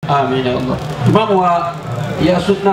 àmín ya Allah ìmáàmù wa ìyá sunna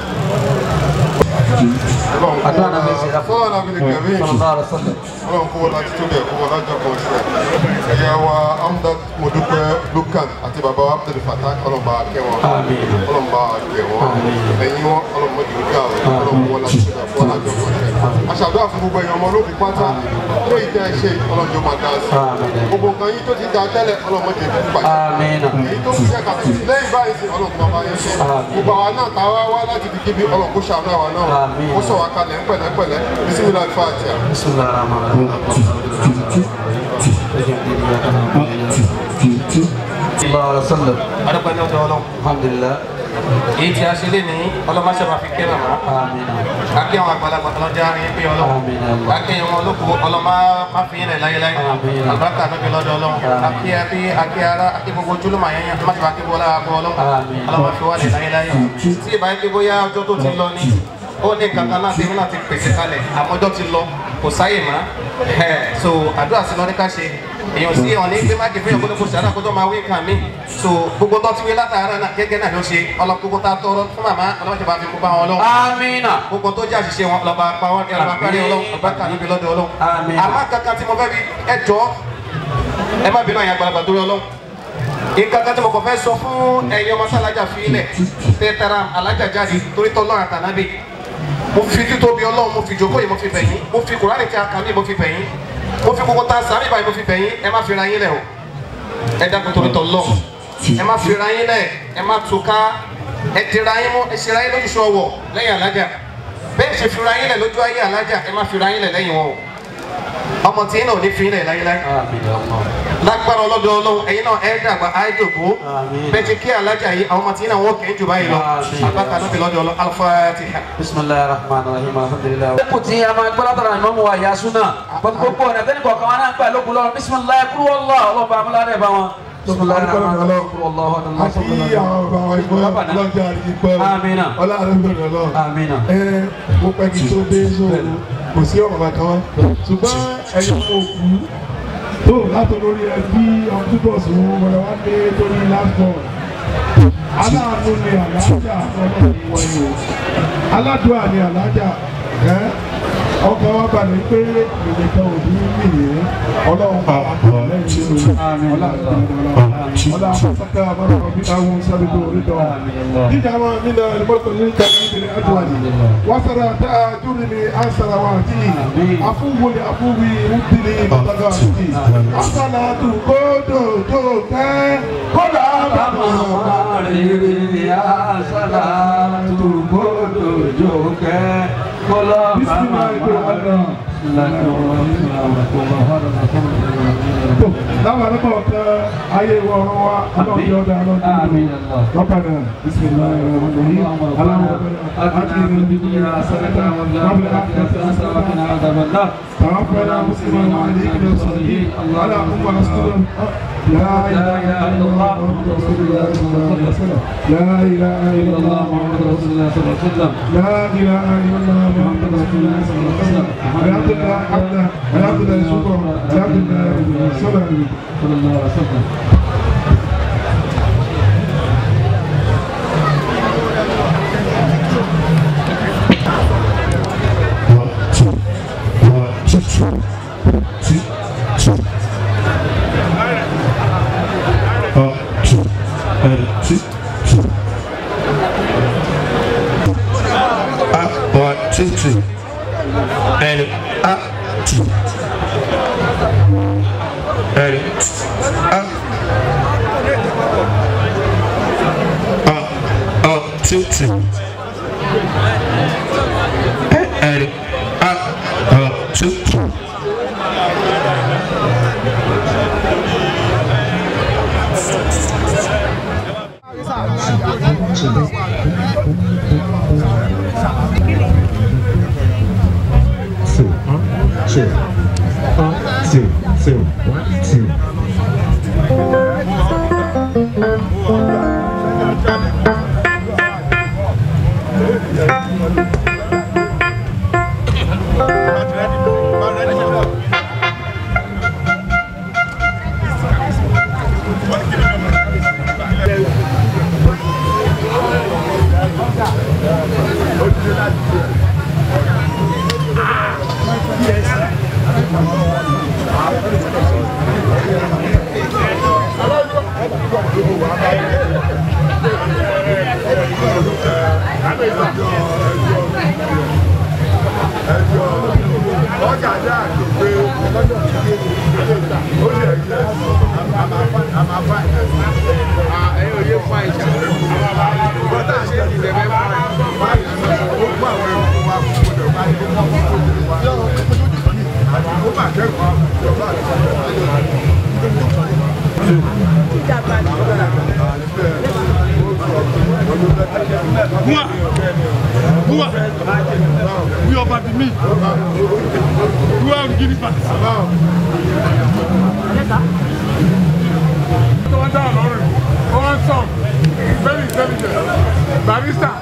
àdúrà náà fẹ́ ṣe é fún ọ̀nà mi nìkan mí sallallahu alaihi wasallam ọlọ́run kó wọn láti tóbi ẹ̀kọ́ wọn lájọ kan sí ẹ̀ ẹ̀yà wa amúdá mọ̀dúpẹ́ lukan àti bàbá wa abdul fatah ọlọ́run bá kẹ́ wọn Àmín. ọlọ́run bá kẹ́ wọn ẹ̀yin wọn ọlọ́run mọ̀ jù ká wọn ọlọ́run kó wọn láti tóbi ẹ̀kọ́ wọn lájọ kan sí ẹ̀ aṣàdúrà fún gbogbo ẹ̀yàn ọmọ olókùn pátá ló yìí tẹ́ ẹ ṣe ọlọ́run jọ máa dá sí Àmín. gbogbo nǹkan yìí tó ti da tẹ́lẹ̀ ọlọ́run mọ̀ jẹ́ fún bàjẹ́ àmín èyí tó fi ṣẹ́ka lẹ́yìn báyìí sí ọlọ́run kó máa bá yẹn ṣe gbogbo àwa náà tá a wá wá láti fi kíbi ọlọ́run kó ṣàánú àwa náà Àmín. kó sọ wá kalẹ̀ ń pẹ̀lẹ́pẹ̀lẹ́ bisimilahi fatiha. bismillahir rahmanir rahim sallallahu alaihi wasallam adúpẹ́ ní ọjọ́ ọlọ́run alhamdulillah èyí tí a ṣe lé ní ọlọ́mọṣẹ́ máa fi kẹ́ màmá àmín kákẹ́ àwọn àgbàlagbà ọlọ́jà rí pé ọlọ́run àmín ya Allah kákẹ́ wọn olóko ọlọ́mọ má fi ilẹ̀ láyéláyé Àmín. àlùbáríkà níbi lọ́dọ̀ ọlọ́run àkí àbí àkí ara àkí gbogbo ojúlùmọ̀ àyẹ̀yẹ̀ má ti bá kí bọ́lá àgọ́ ọlọ́run Àmín. ọlọ́mọ fi wá lẹ̀ láyéláyé tí ìbá yẹ kí bóyá ọjọ́ tó ti lọ ni ó ní kankan náà tèmi náà ti pèsè kalẹ̀ àmọ́jọ́ ti lọ kò sáyè mọ́ ẹ̀ so àdúrà sí lọ ní ká ṣe èèyàn sí ọ̀ní pé má kì í fẹ́yàn kó ní kó ṣàdá kó tó máa wí nǹkan mi so gbogbo tó ti wí látara náà gẹ́gẹ́ náà ló ṣe ọlọ́gbogbo tá a tọrọ fún màmá ọlọ́mọdé bá fi kó bá wọn lọ àmín gbogbo tó jẹ́ àṣìṣe wọn lọ́ba pa wọn ní ọlọ́ba parí ọlọ́run ọba kà níbi lọ́dọ̀ ọlọ́run Àmín. àmọ́ kankan tí mo fẹ́ fi ẹ jọ ẹ má bínú àyàn àgbàlagbà torí ọlọ́run nǹkan kan tí mo kàn fẹ́ sọ fún ẹ̀yin ọmọ sálájà fi ilẹ̀ tẹ́tara alájà jáde torí tọ́lọ́run àtànábì mo fi títóbi ọlọ́run mo fi jókòó yìí mo fi bẹ̀yìn mo fi kùránì tí a kà mí mo fi bẹ̀yìn mo fi gbogbo tá a sàmì báyìí mo fi bẹ̀yìn ẹ má fi ra yín lẹ̀ o ẹ dákun torí tọ́lọ́run ẹ má fi ra yín lẹ̀ ẹ má túká ẹ dira yín mú ẹ ṣe ra yín lójú sọ̀wọ̀ lẹ́yìn alájà bẹ́ẹ̀ ṣe fi ra yín lẹ̀ lójú ayé alájà ẹ má fi ra yín lẹ̀ lẹ́yìn wọn o ọmọ tí yín náà ò ní fi yín lẹ̀ láyéláyé àmín ya Allah lágbára ọlọ́dọ̀ ọlọ́run ẹ̀yin náà ẹ̀ dàgbà àìdògbò Àmín. bẹ́ẹ̀ ti kí alájà yìí àwọn ọmọ tí yín náà wọ́n kì í jù báyìí lọ Àmín. àbáta náà fi lọ́dọ̀ ọlọ́ Al-Fatiha. bisimilahi rahman rahim alhamdulilayi. ó kù tí a máa gbọ́dọ̀ tọ̀rọ̀ àyìnbó mu wa yà súnà gbogbo ọ̀nà tẹ́lẹ̀ kọ̀ọ̀kan wọn náà ń gbà lókun lọ́rùn bisimilayi kúrú wọ́lá ọlọ́ba amúlárẹ̀ bá wọn. bisimilayi rahman rahim kúrú wọ́lá ọ̀hún àti àwọn bàbá wa ìgbọ́ ọlọ́jà ìgbọ́ Amina. ọlọ́àrẹ́gbẹ̀rẹ̀ lọ. amina. ẹ mo pẹ́ kí tó dé sóòrò kò sí ọ̀rọ̀ bàtà wọn ṣùgbọ́n ẹ̀yọ́ mo kú tó látọ̀ lórí ẹbí ọdún tó sùn wọlé wá dé lórí last born aláàánú ni àlájà ọlọ́run wọ̀nyí o aládùúà ni àlájà ẹ ọkàn wa balẹ̀ pé ìrìnkan ò ní nìyẹn ọlọ́run bá wà pọ̀ lẹ́yìn nínú ọlọ́run ọlọ́run sọ́kà àmọ́ràn bí àwọn sábẹ́ tó rí dọ̀ dídàmà nínú ẹ̀rọ̀mọ́tò ní ìtàkùn ìbìrì àdúrà wasara taajurni asara waati afuwuli afuwi wudini batagaati asalatu kododo kẹ kódà bàbá láwọn arábọ̀ tẹ ayé wọ ọ̀rọ̀ wa ọlọ́run yóò dá ọlọ́run tó lò ربنا بسم الله الرحمن الرحيم اللهم آتنا في الدنيا حسنة وفي الآخرة حسنة وقنا عذاب النار توفنا مسلما وعليك بالصالحين اللهم استر لا اله الا الله محمد رسول الله صلى الله عليه وسلم لا اله الا الله محمد رسول الله صلى الله عليه وسلم لا اله الا الله محمد رسول الله صلى الله عليه وسلم الحمد لله حمدا الحمد لله شكرا الحمد لله صلى الله عليه وسلم One, two, three. And up, two. And up. Up, up, two, two. And up, up, two, two. two, one, two, one, two, two, one, two. ọjà dá àjò pé lọ́jọ́ tí ó lè ta ó lè jẹ́ àmàfà ẹ̀yìn òye fún àìsà bọ́tà ṣe ìdílé bẹ́ẹ̀ fún àìsà ó gbọ́ àwọn ẹ̀kọ́ wa kó kó lè bá yẹ kó kó kó lè wá ó bà kẹ́kọ̀ọ́ ìjọba Bua! Bua! We are about to meet. Bua and Guinea Pass. Wọ́n dá ọ̀lọ́run. Wọ́n sọ. Very intelligent. Barista.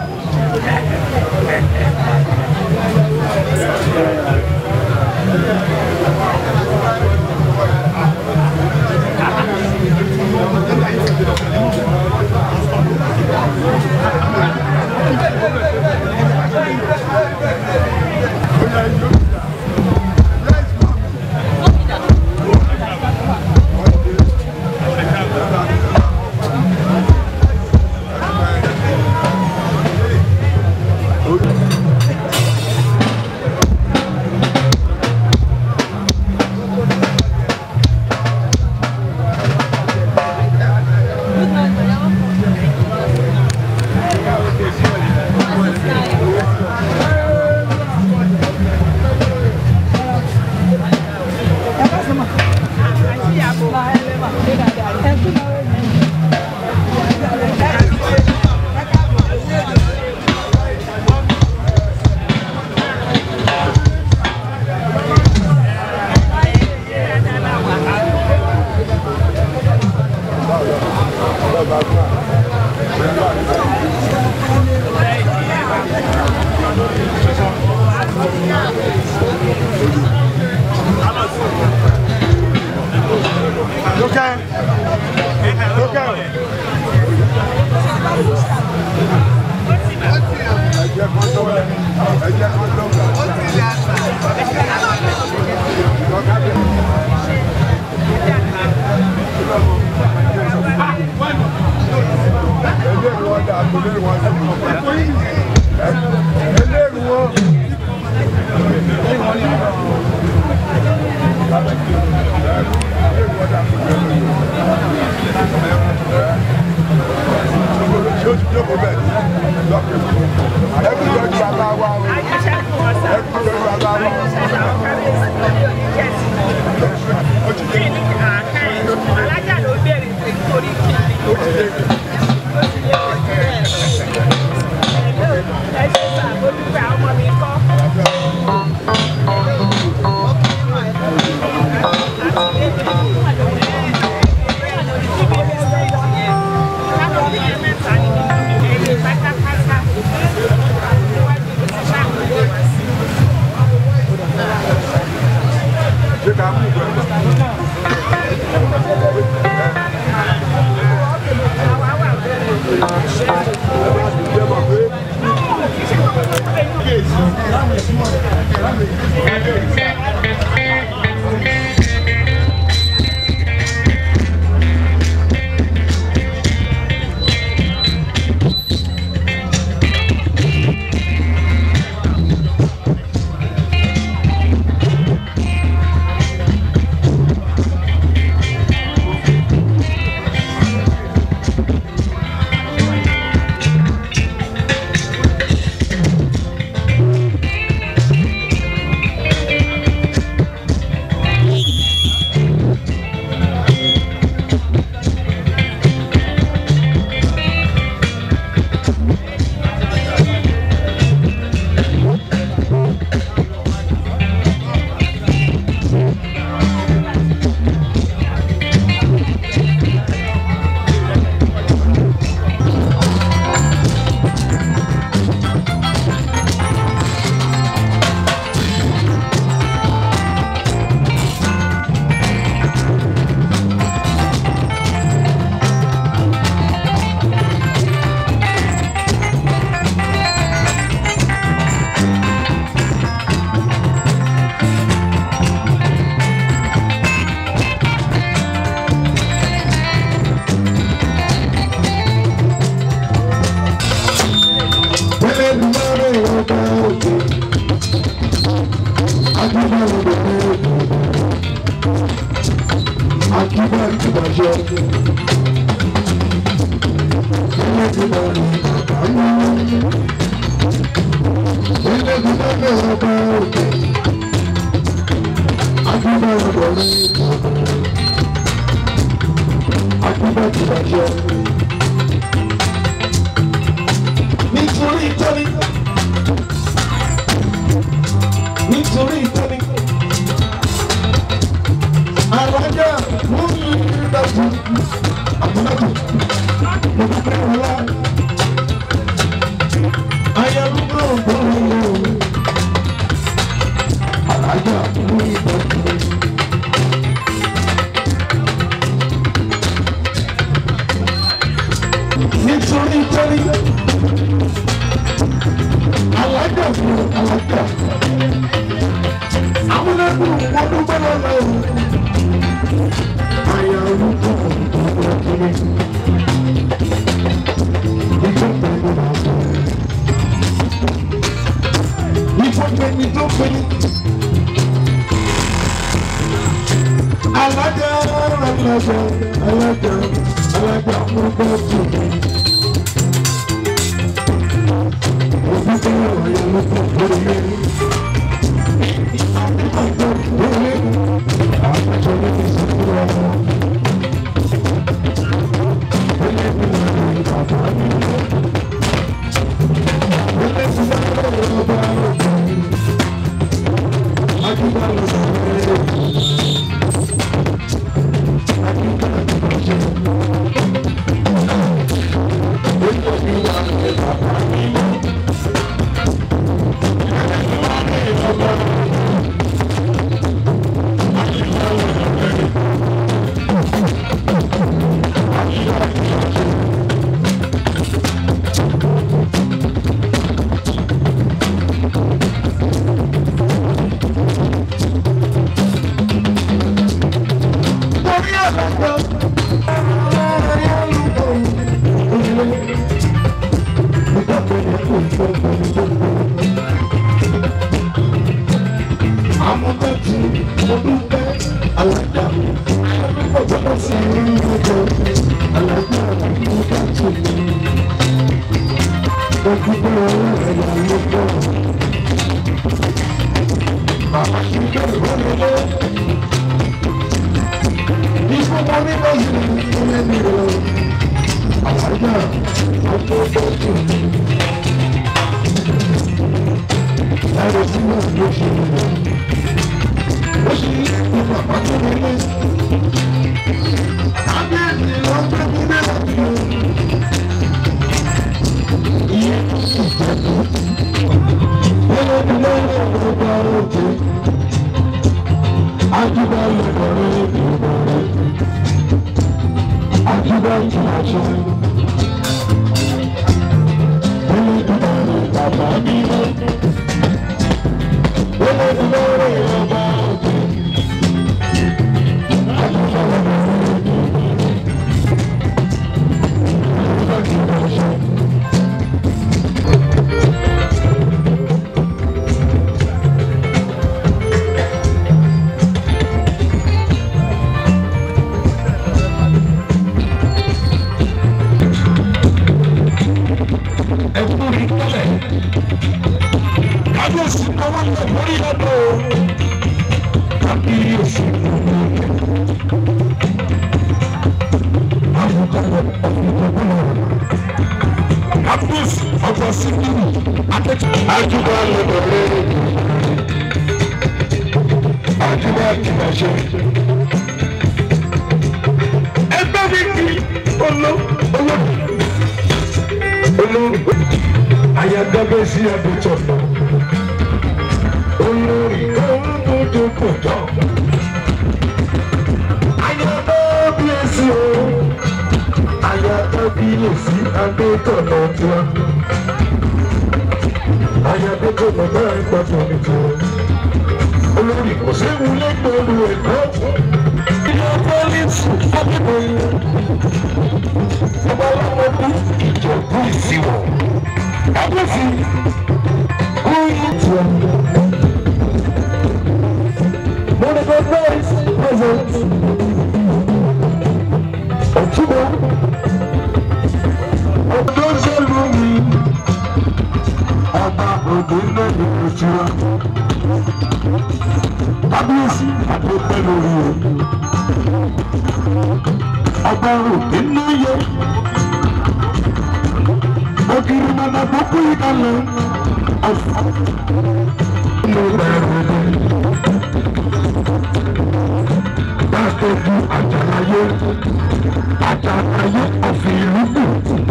Lókè. Lókè. Eléèrú wọn. Ṣé o ti jókòó bẹ́ẹ̀? Ẹkú jọjú bàbá wa o. Ẹkú jọjú bàbá wa o. Pátápátá. bàjẹ́. Ilé ti bá rí àbáyé. Ilé ti bá rí ọba òkè. Akíbá ọ̀dọ̀ rẹ̀ ìjọba. Akíbá ti bàjẹ́. Nítorí ìtọ́ni. Nítorí ìtọ́ni. Alájà mú mi dájú. Àbúrò mo ti fẹ́ wọlá. Ayélujára ọ̀gbọ́n mi ò. Alájà mú mi dájú. Nítorí ìtọ́ni. Alájà fún alájà. Àwọn ẹgbẹ́ wọn dúpẹ́ lọ́la o. Àyà orúkọ ọ̀dọ́ kiri. Ìjọba ẹni máa sọ. Ìjọba ẹni tó pinnu. Alájà alájà alájà alájà orúkọ tòun. Òbí tó yẹ ọ̀yà lọ́pọ̀ lórí ẹni. tiwa. kábíyèsí àdópẹ́ lórí o. ọba òkè náyẹ. ògiri màmá tó kú ìkànnì. ọ̀fọ̀ ló bẹ̀rẹ̀ rẹ̀. Dákẹ́jú àjàláyé àjàláyé ọ̀fìn ìlú kù.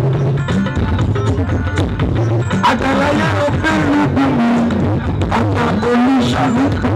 Àjàláyé ọ̀fìn ìlú kù ni ọ̀tà olùṣàlùkù.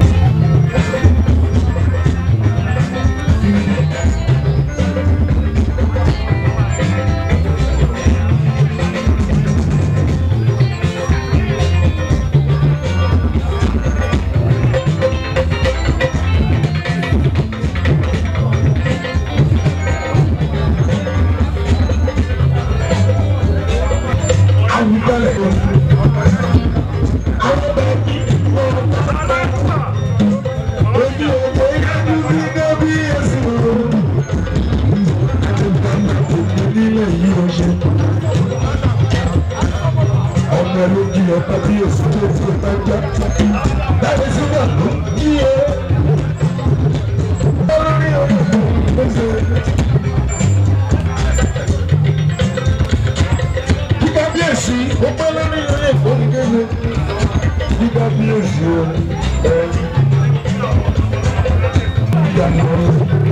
ọmọ ló jí ọkọ bí èsì tó ti bá já láti sígbà ló ń jí ẹ. olórí ọmọ ló ṣe. kíkà bí èsì ó pẹ́ lórí ilé ìfowópamọ́ kíkà bí èsì ó ẹ ìyànà rẹ.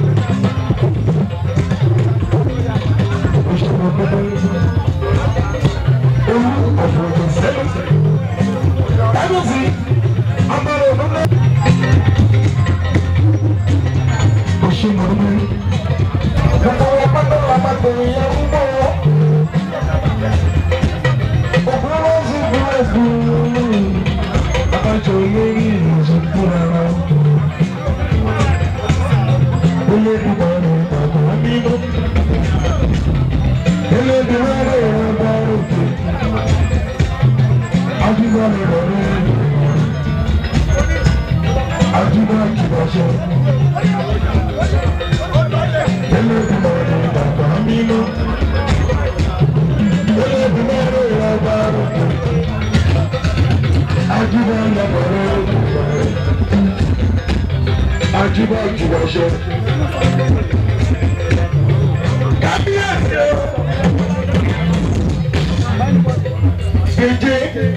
Òṣèlú ọ̀pọ̀ ewu ọ̀fọ̀ọ̀fọ̀ sẹ́yìn. Kábíyèsí, agbára òdúnlẹ̀. Òṣèlú mi. Gbogbo wọn pátá la máa tẹ̀lé yẹn ń bọ̀ wọ́. Òkú ló ń sìn fún ẹ̀sìn. Abájọ olórí ìrìnàjò fúnra wa. Olódùmọ̀ rẹ̀ bàbá mi lọ. Olódùmọ̀ rẹ̀ bàbá òkè. Ajúbọ̀ mi lọ rẹ̀. Ajúbọ̀ kìbọ̀ṣọ́. Olódùmọ̀ rẹ̀ bàbá mi lọ. Olódùmọ̀ rẹ̀ bàbá òkè. Ajúbọ̀ lọ́bọ̀ rẹ̀. Ajúbọ̀ kìbọ̀ṣọ́. Kábíyèsí o. Gèjè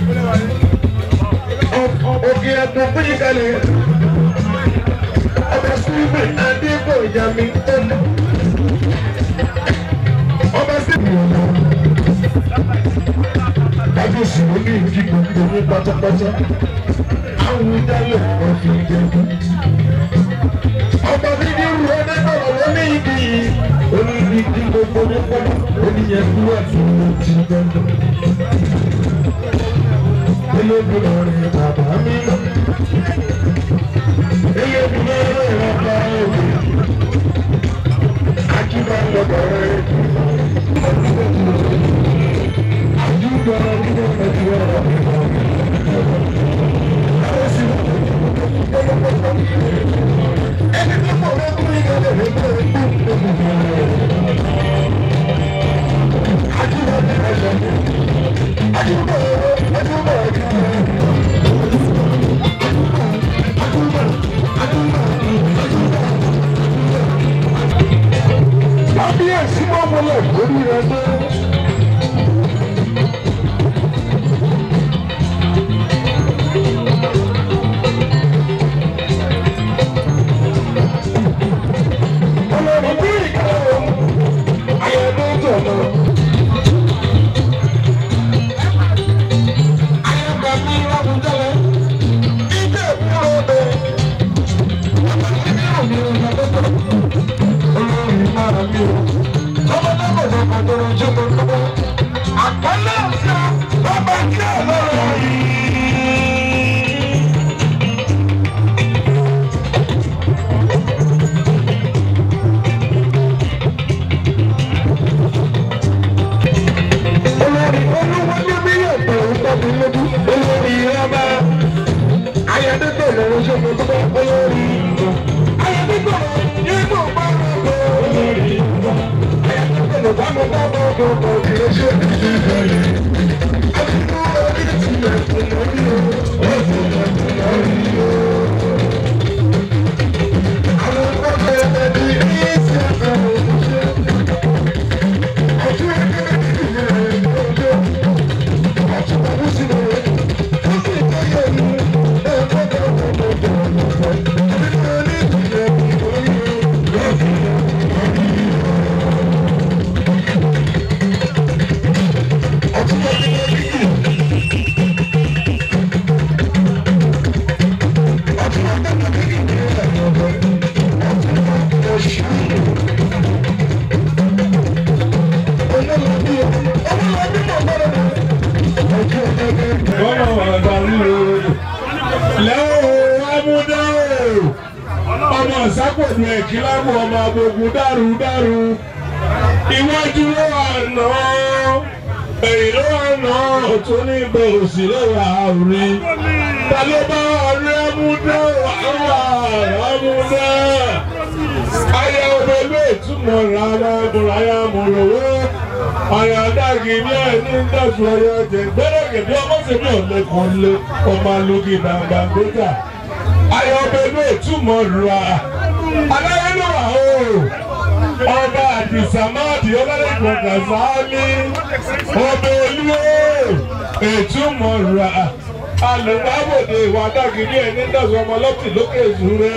òkè ẹ̀dùn fún ìkàlẹ̀. Ọba Súnmí Adébò Yami Tẹ́lẹ̀. Ọba Súnmí ọ̀nà. Kábíyèsí ló ní ìdí gbogbo ní pátápátá. Àwọn ìdálẹ̀ wọn fi jẹ̀bú. Ọba bíbí ru ọdẹ bọ̀rọ̀ ló ní ìdí yìí. Ó ní ìdí gbogbo ní pọ́nmọ́. Ó ní yẹn kú ẹ̀fọ́ ló ti dandan. Elédùmarè bàbá mi lọ. Elédùmarè bàbá òkè. Ajíbá lọ́dọ̀ rẹ̀. Ajíbá lọ́dọ̀ rẹ̀. Ẹni tó pọ̀ lọ́kùnrin yẹn lè rí pé Ajíbá lọ́dọ̀ rẹ̀. Ajíbá Ajíbá Ajíbá. Kábíyèsí mọ́ mọ́lẹ̀ lórí rẹ̀ dé. Olórí bí ìkàwé ayẹyẹ tó lọ. Ayẹyẹ mi lọ́dún jẹ́lẹ̀. Ìjẹ́ ìpínlẹ̀ òde. Àbájáde ìròyìn ọ̀dọ́ olórí máa mi o. Ọmọdé kò lọ pàtó ojú mo lọ́wọ́. Àpọ́nlé ọ̀sẹ̀ bàbá kí ẹ̀ lọ́rọ̀ yìí. Olórí olúwọlé mi yóò tó tọ́bi lójú. Olórí ọba ayọ̀dẹ́gbẹ̀ lọ́wọ́ ṣe mo tó bá olórí. Ayọ̀dẹ́gbẹ̀ inú bá rọ̀ lọ. Olórí ayọ̀dẹ́gbẹ̀ ló bá mi bá mọ́ ọdún ọkọ̀ kì í ṣe ìdílé. Àbíkú orí ti yẹ fún mi. Bọ́lá ọ̀dàlú lẹ́wọ̀ amúdá ọmọ sápòdù ẹ̀kílámù ọmọ abogun dàrú dàrú iwájú ló wà nà èyí ló wà nà ọ̀tún ní ibẹ̀ òsì ló wà rí ta ló bá rí amúdá wà amúdá ayé ọmọ ilé ìtumọ̀ rárá ẹ̀bùrọ̀ ayé amúlòwé ayé adági ní ẹni ń dẹ̀sùn ọyọ ẹ̀jẹ̀ gbẹ́rẹ́ gẹ̀dẹ́ ọmọ sẹ́mi ọ̀lẹ́kùn lé ọmọ alógi bàbá gbẹ́gà ayé ọmọ ilé ìtumọ̀ rà aláyélúwà o ọba àdìsámáàdì ọlọ́lẹ́kùn kàsáálí ọba olúwo ìtumọ̀ rà alùpàbòdè ìwà adági ní ẹni ń dẹ̀sùn ọmọ lọ́tì lókè ìṣúrẹ́.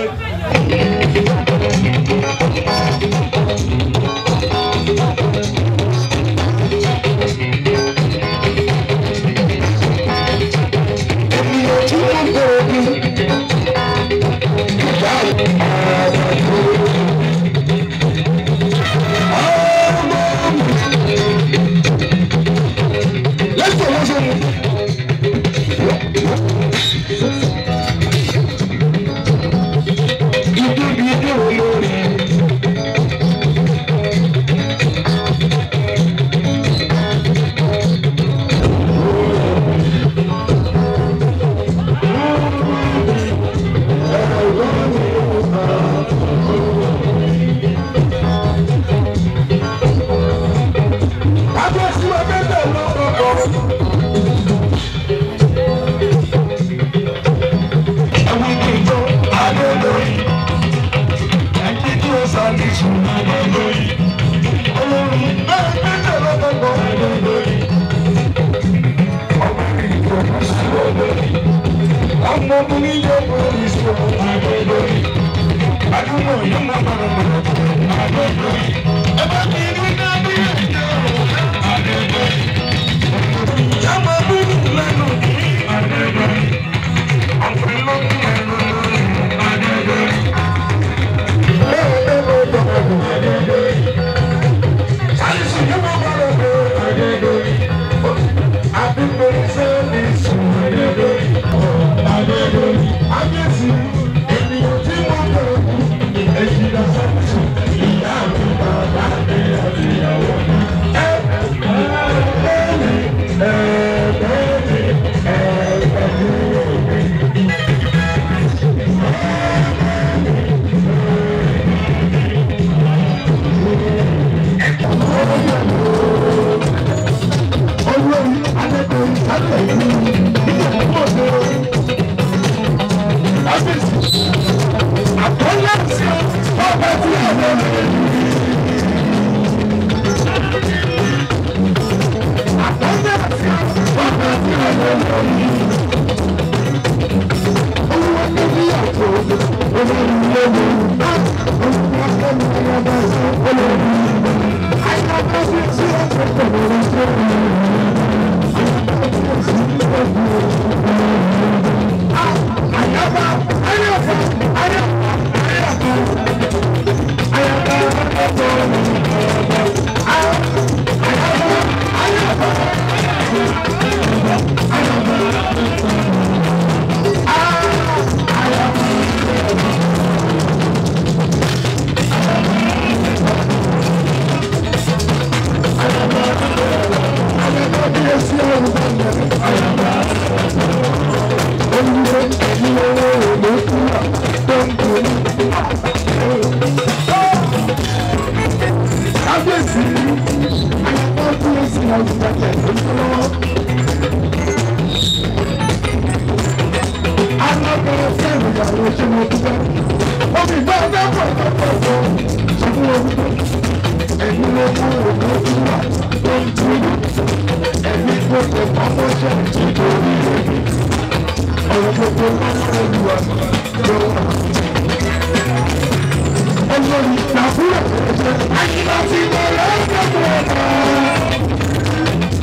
Olórí ìgbàgbọ́ àyíká ti bẹ̀rẹ̀ ẹ̀sẹ̀ tó ọ̀nà.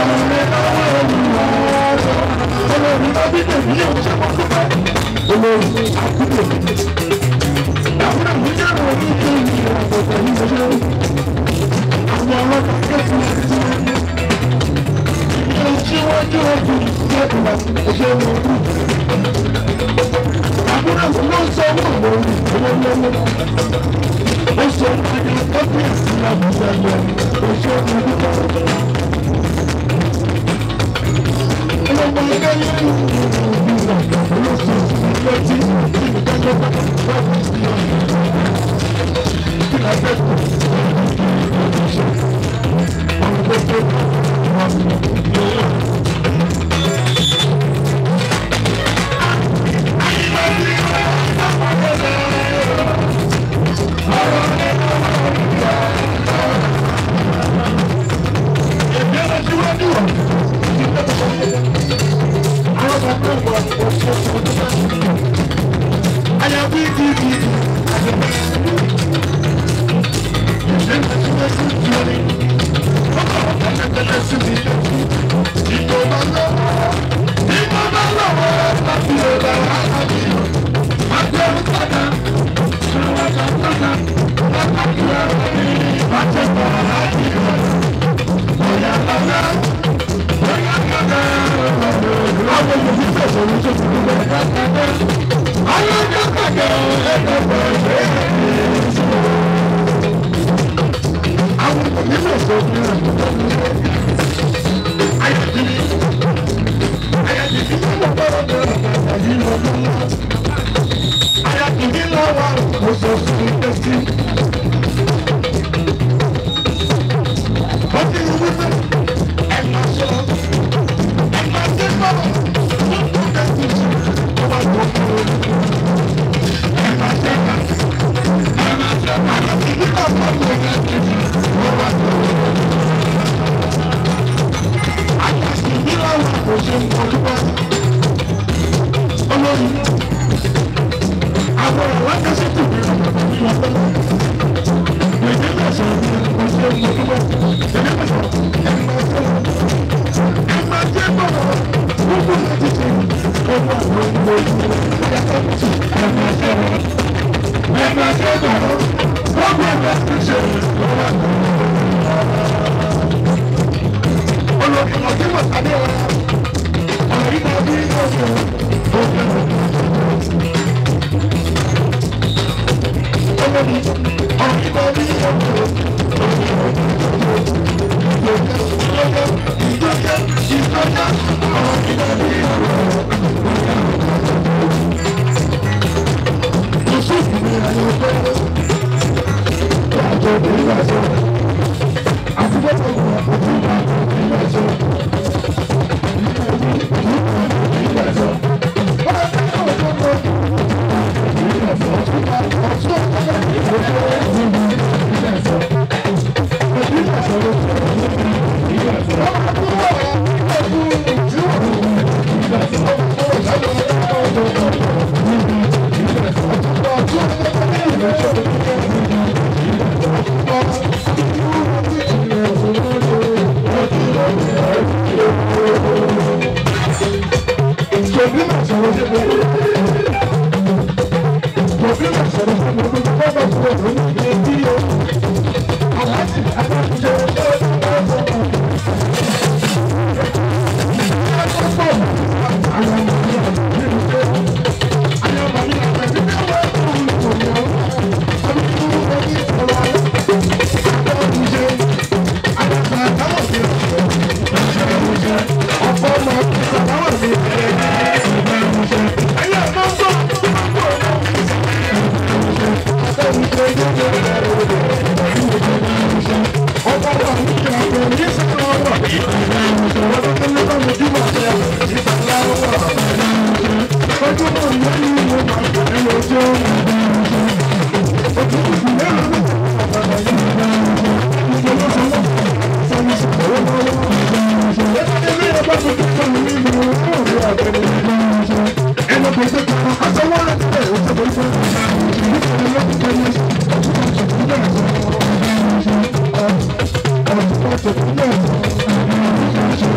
Thank you.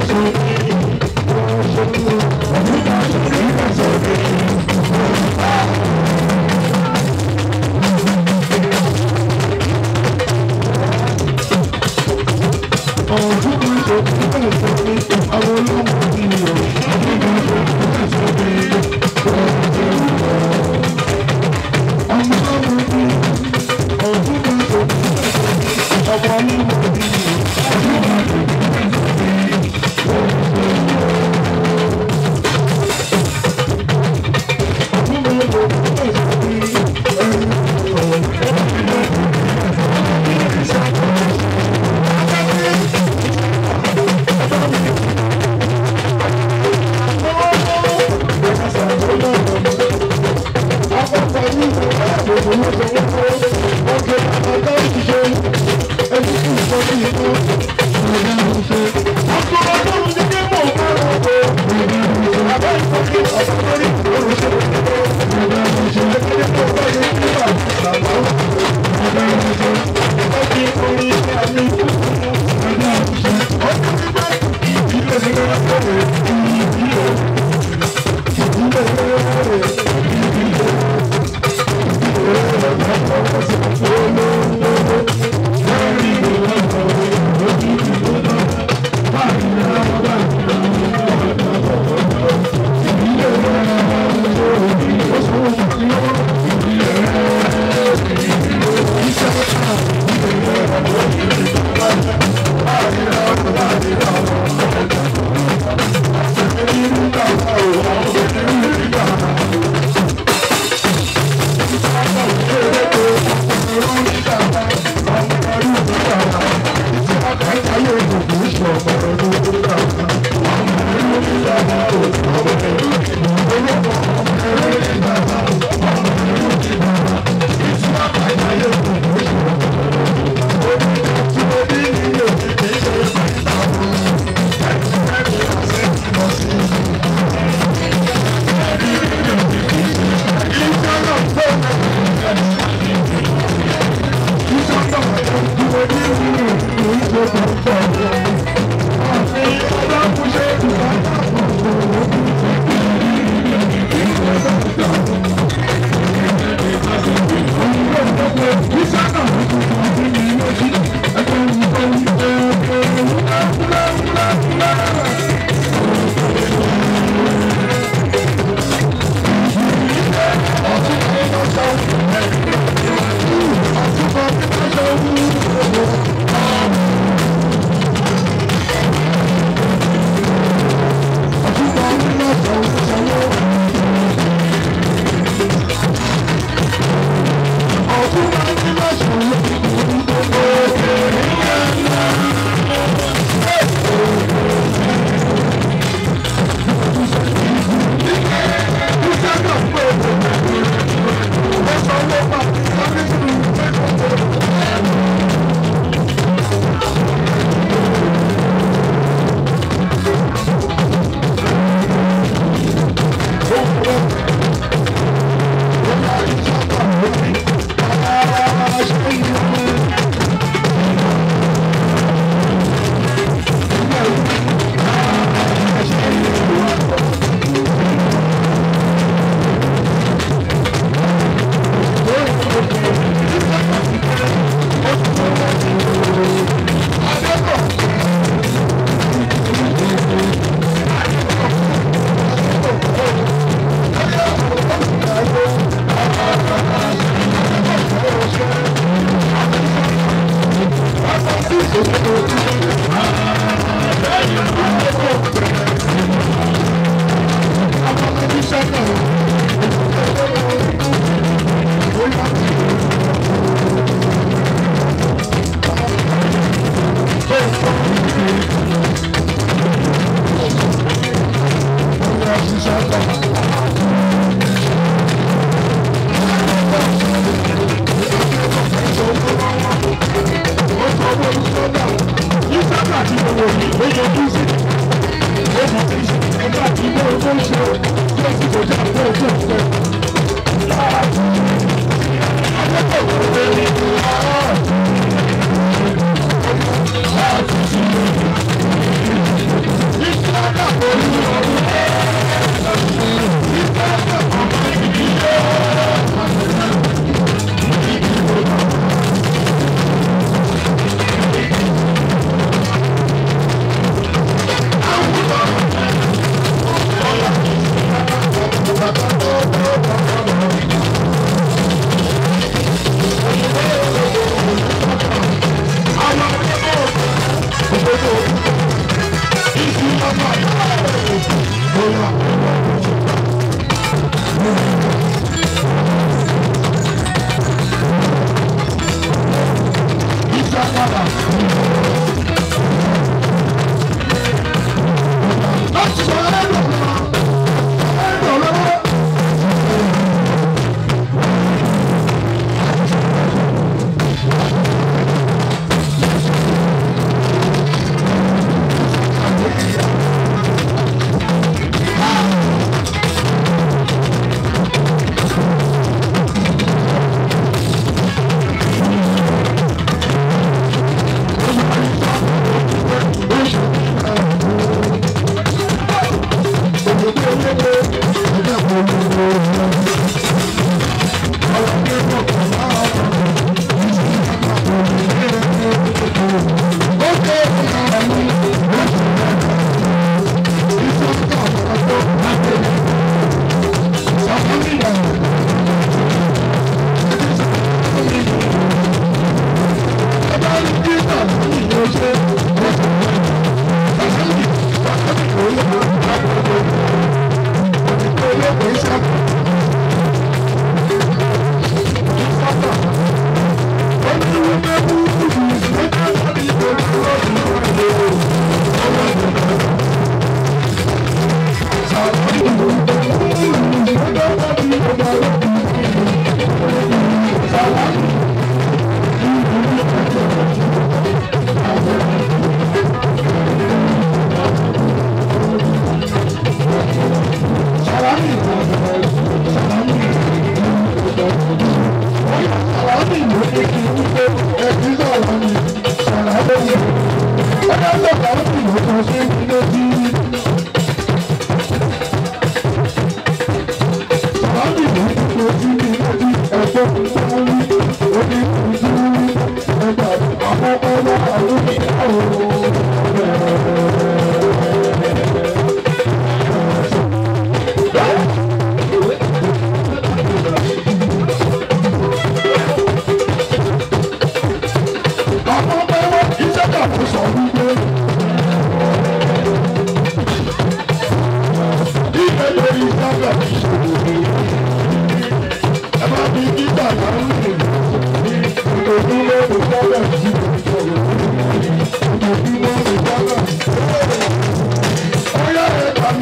Thank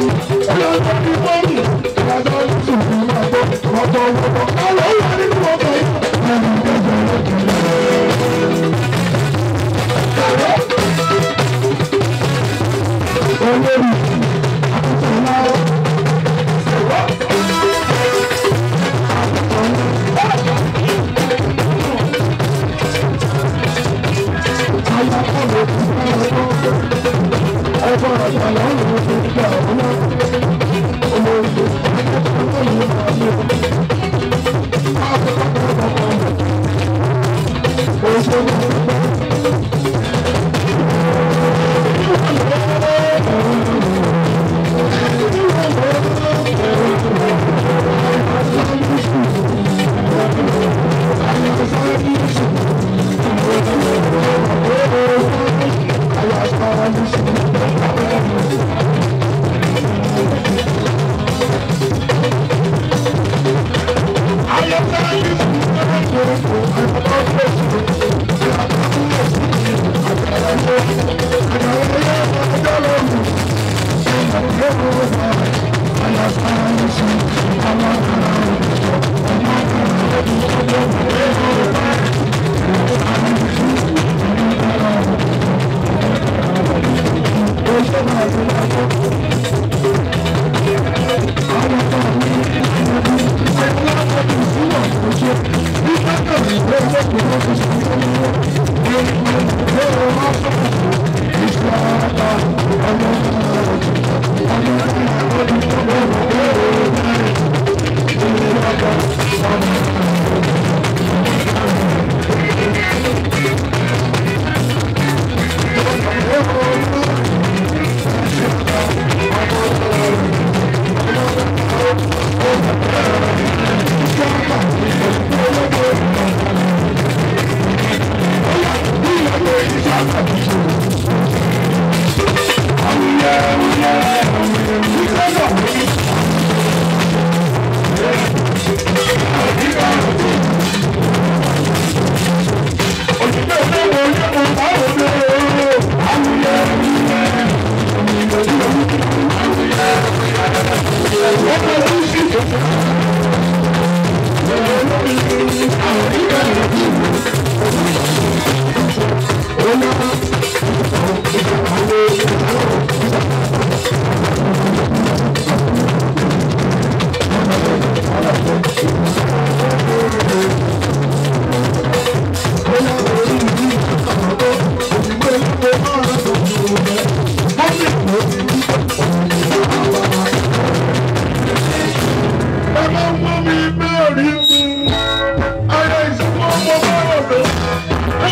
Ẹ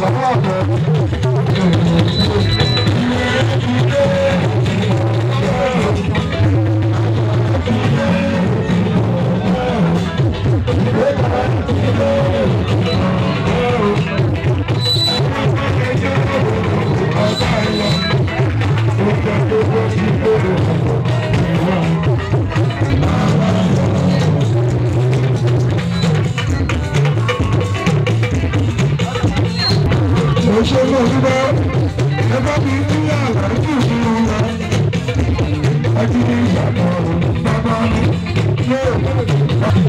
ṣe mọ̀ nígbà ẹ bá mi ní àlàájì nínú wa ẹ ti ní ìyàtọ̀ bàbá mi yóò.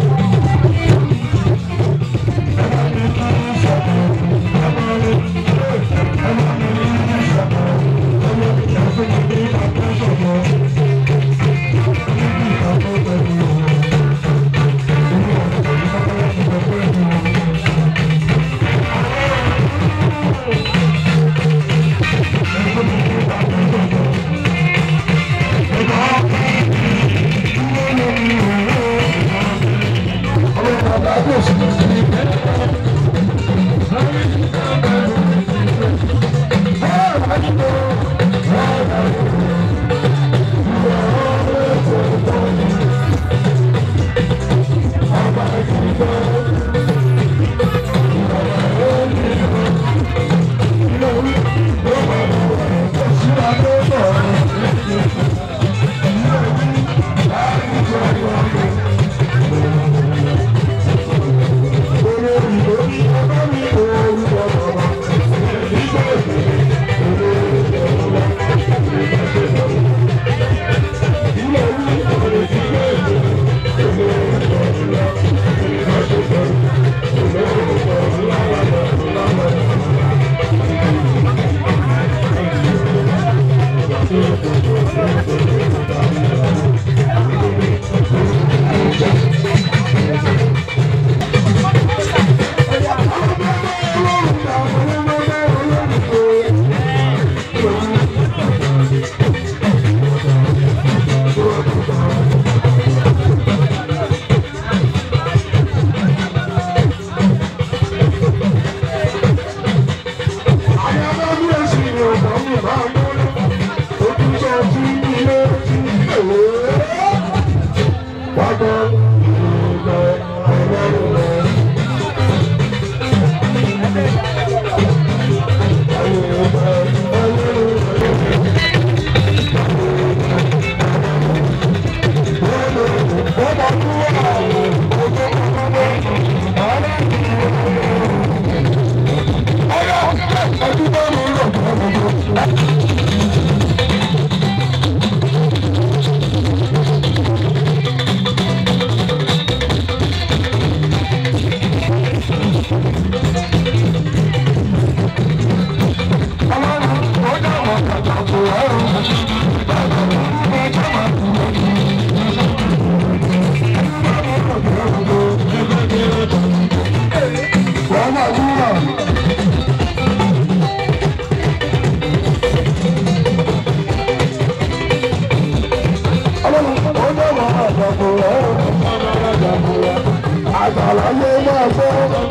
àgbàláyé máa gbọ́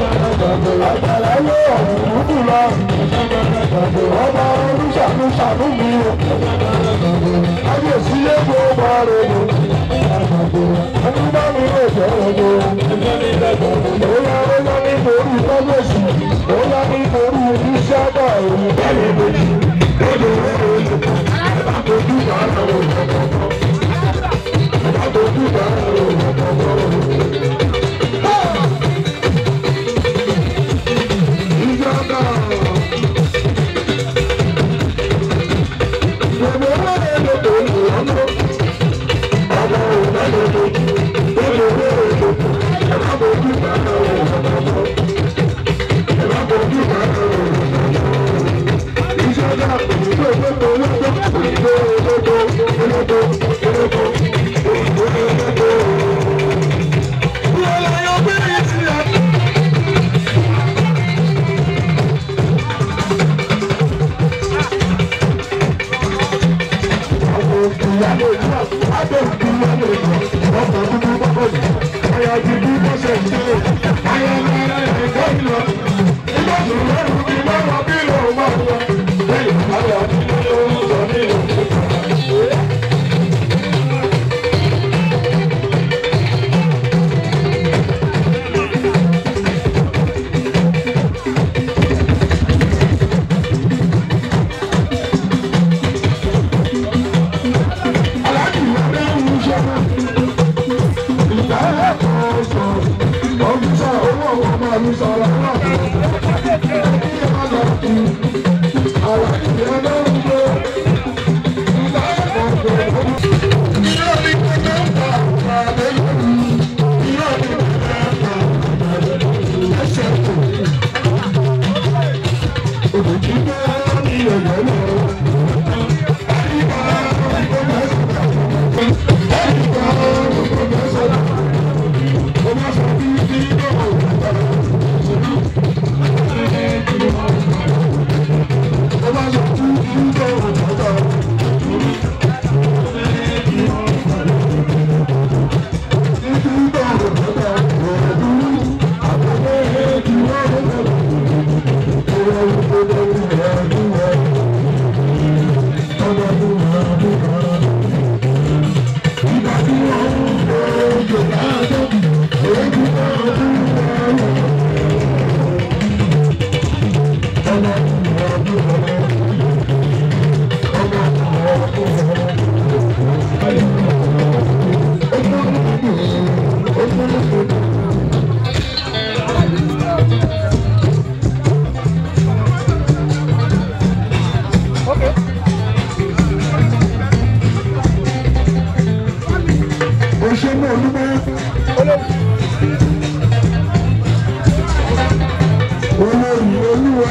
àgbàláyé ọ̀dùnkùn lọ ọba olùṣàánú ṣàánú mi o kábíyèsí lé gbogbo ọrẹ mi ẹni bá mi lè jẹ́ ọgbó bóyá bóyá nítorí kábíyèsí bóyá nítorí iṣẹ́ àgbà èyí bá mi lòdì lóde lóde àtòjú ìgbà lọ́wọ́ àtòjú ìgbà lọ́wọ́. Thank you.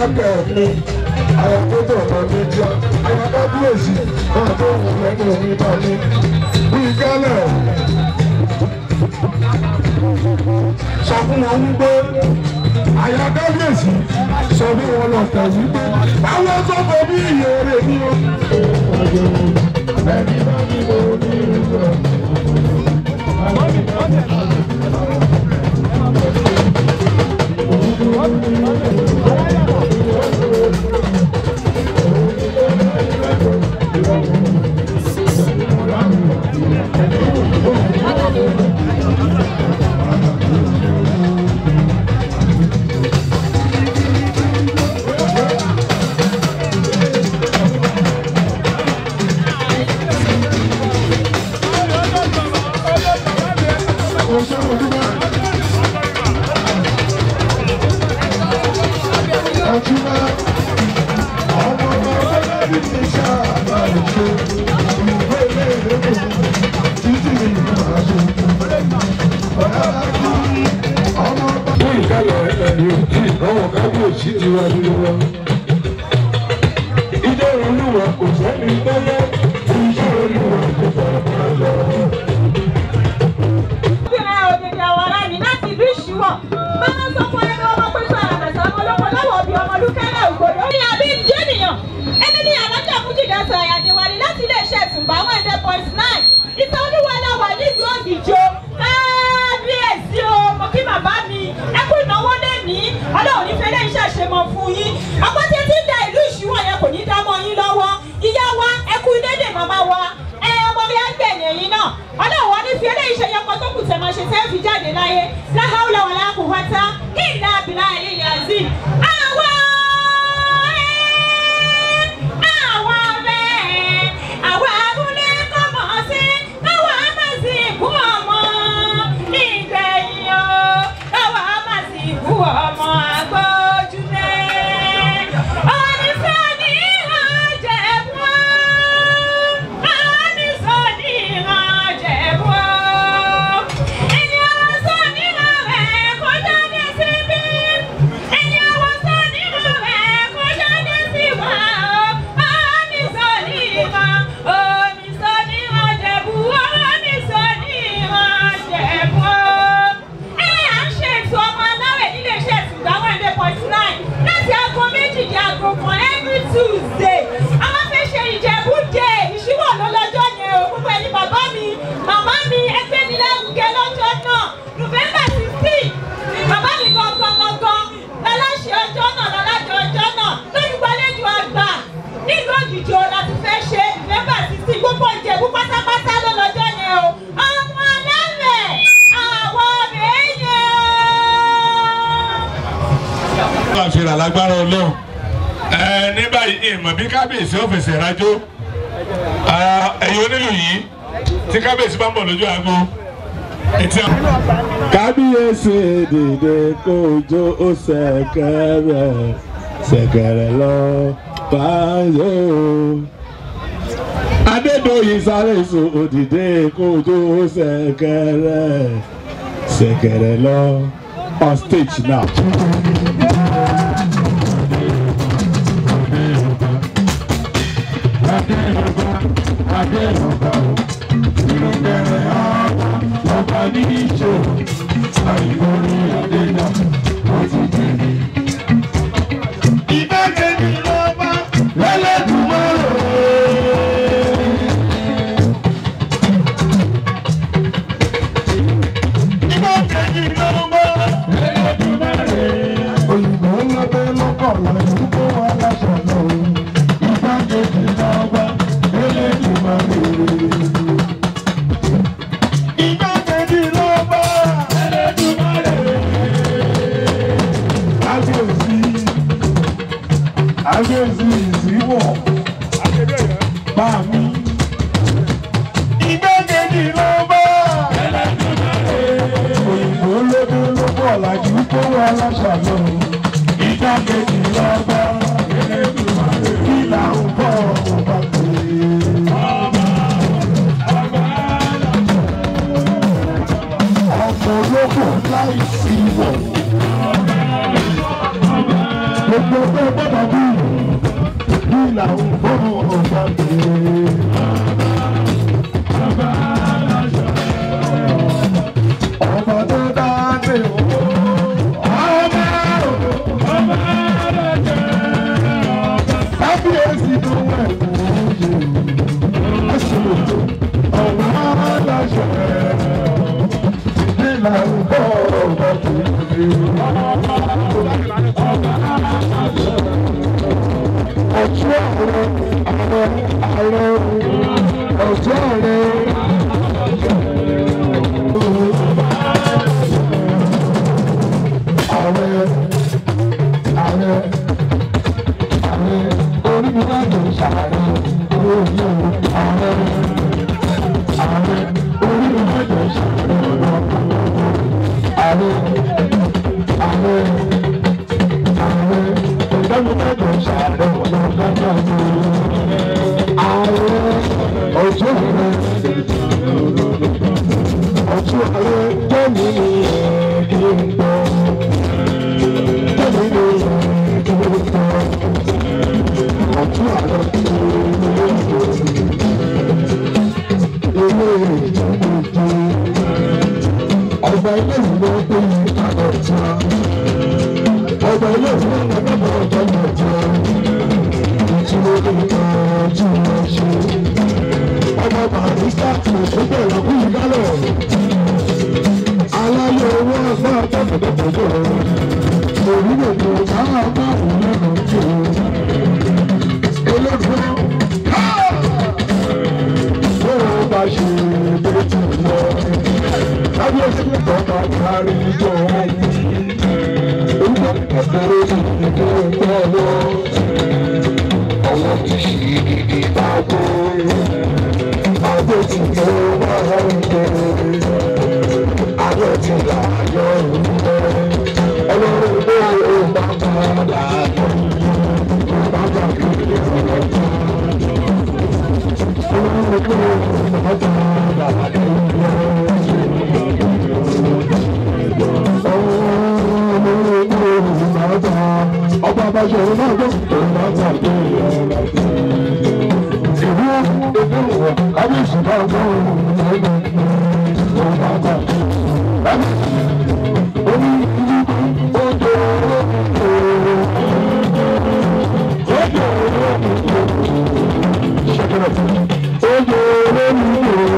kẹ̀kẹ́ àyàkótó ọ̀tọ̀ méjì àyàkábíyèsí náà tó wù lẹ́nu omi bá mi bí gálẹ̀ sọ fún wọn wípé àyàkábíyèsí sọ fún wọn lọ́tẹ̀ wípé àwọn sọ́kọ̀ bí ìyèrè ni ó. Ẹni bá mi lò ní ìlú ẹ̀. Fún ìkàlẹ̀ ẹ̀yìn òkì àwọn kábíyèsí ti wá nínú wọn. Ìjọ olúwa kò sẹ́ni tẹ́lẹ̀, ìjọ olúwa kò fara lọ. Obìnrin òdìdí àwọn ará mi láti ìlú ìṣúwọ̀. Báwọn sọ fún ẹni ọmọ pẹ̀lú àràbẹ̀sẹ̀ ọmọ olóko lọ́wọ́ bí ọmọ olúkẹ́lẹ́ ògbòdò. Ní àbí jẹ́nìyàn, ẹni ní alájà Mújìdá sọ àyàdéwálé láti iléeṣẹ́ ìtùgbà one hundred point nine. Ìtàn olúwalá wà nílùú Ògìjọ. Kábíyèsí o, mo kí bàbá mi. Ẹ kú ìnáwó lẹ́ni. Ọlọ́run ní fẹ́lẹ́ iṣẹ́ ṣe mọ fún yín. Ọ̀pọ̀ tí ti ń da ìlú ìṣúwọ̀ yẹn kò ní dá mọ́ yín lọ́wọ́. Ìyá wa, ẹ kú dédé màmá wa. Ẹ ọmọ mi á gbẹ̀yìn ẹ̀yìn náà. Ọlọ́run wa ní fi eléyìí ṣe yọkọ tó kù tẹ̀ máa ṣe tẹ́ fi jáde láyé. Láhàúlà wà láàkú wáta. Ìlà àbílà ilé yàzí. Àwa ẹ̀ àwa bẹ́ẹ̀ àwa abúlé kọ́mọ̀ sí káwa má sì kú ọmọ ìgbẹ̀yìn o káwa má sì kú ọmọ agbójúlé. Onífẹ́ ní ìrànjẹ̀ fún Onísọ ní ìrànjẹ̀ fún ẹni ọwọ́ sọ nínú rẹ̀ kó jáde síbí ẹni ọwọ́ sọ nínú rẹ̀ kó jáde sí wa o Onísọ ní ìràn Onísọ ní ìrànjẹ̀ fún Onísọ ní ìrànjẹ̀ fún ẹ à ń ṣe ètò ọmọ aláwẹ̀ nílé iṣẹ́ ìtùgbà one hundred point nine láti aago méjì di aago kan every Tuesday àwọn fẹ́ ṣe Ìjẹ̀bú Day ìṣíwọ̀ ló lọ́jọ́ yẹn o gbogbo ẹni bàbá mi màmá mi ẹgbẹ́ mi lárugẹ lọ́jọ́ náà November sixteen bàbá mi gangan gangan lọ́láṣẹ ọjọ́ náà lọ́lájọ ọjọ́ náà lólùgbàlejò àgbà nílùú Òjìjọ láti fẹ́ ṣe November sixteen gbogbo Ìjẹ̀bú pátápátá ló lọ́jọ́ yẹn o ọmọ alálẹ̀ àwọn èèyàn àfihàn lágbára ọlọ́run ẹ ní báyìí ìmọ̀ bí kábíyèsí ó fẹsẹ̀ rájò ẹ̀yin onílù yìí tí kábíyèsí bá ń bọ̀ lójú aago etí àwọn. kábíyèsí dìde kójó ó ṣẹ̀kẹ̀rẹ̀ ṣẹ̀kẹ̀rẹ̀ lọ báyò. adédọ̀yìn sáré so òdìdé kójó ó ṣẹ̀kẹ̀rẹ̀ ṣẹ̀kẹ̀rẹ̀ lọ on stage now. òyìnbó lábẹ́ lọ́kọ̀ lọ́yìn kó wá láṣọ lọ́wọ́ ìgbàkejì lọ́gbà eléyìí máa ń rere. ìgbàkejì lọ́gbà eléyìí máa ń rere. kábíyèsí kábíyèsí ìsíwọ̀ bá mi. ìgbàkejì lọ́gbà eléyìí máa ń rere. òyìnbó lóde lọ́kọ̀ làjú kó wá láṣọ lọ́wọ́ ìgbàkejì lọ́gbà eléyìí máa ń rere. kí là ń bọ̀ ọba pè é. ọmọ olóko láì sí wọ̀. gbogbo tó gbọ́dọ̀ bí bí làwọn fọ́ọ̀mù ọ̀gá bèèrè. ọba tó dáadé o ọba ọba kábíyèsí tó wẹ̀ lóye ẹsẹ̀ ọba aláṣẹ bí làwọn fọ́ọ̀mù ọ̀gá bèèrè ọjọ́ ààrẹ ààrẹ ààrẹ ọjọ́ ààrẹ. ààrẹ ààrẹ ààrẹ orílẹ̀-èdè ṣàárẹ̀ olóyè ààrẹ ààrẹ orílẹ̀-èdè ṣàárẹ̀ ààrẹ ààrẹ ààrẹ ìdánilẹ́jọ ṣàárẹ̀ ọlọ́gbọ́dọ̀ ni ààrẹ ọjọ́ rẹ̀ ọjọ́ rẹ̀ jẹ́mi ní kí n gbọ́ jẹ́mi ní kí n gbọ́ ọjọ́ rẹ̀ kí n gbọ́ ilé ìjọba ọba ilé ìwé tó yí àgbọ̀tá ọba ilé ìwé ọgbà ọjọ́ ìjọ ìtura ìtọ́jú ọṣẹ ọba barista tó ṣẹgbẹ́ ìlọ́kù ìdálẹ̀ aláyọ̀ owó ọgbà tọkọtọkọjọ orílẹ̀-èdè káwọn ọgbà òun lọ jù olódùn tó o bá ṣe bó ti lọ kábíyèsí tọ́ka kárí ìjọ ọ̀hún ọwọ́ ti ṣe gidi báwo àgbo ti mọ wàhálà ìjọ àgbo ti là yọ ìjọ ọlọ́run ló ló bá padà yọ bá bá kéde ọ̀rọ̀ tó ọlọ́run ló ló bá padà yọ ọba abájọ ọ̀rọ̀ náà gbọ́ òun máa ń tàbí ìlú ebi wọ kábíyèsí bá gbọ́ òun lẹ́nu òun máa ń tàbí omi ìlú ojú ojú ṣẹkẹrẹ ojú olómi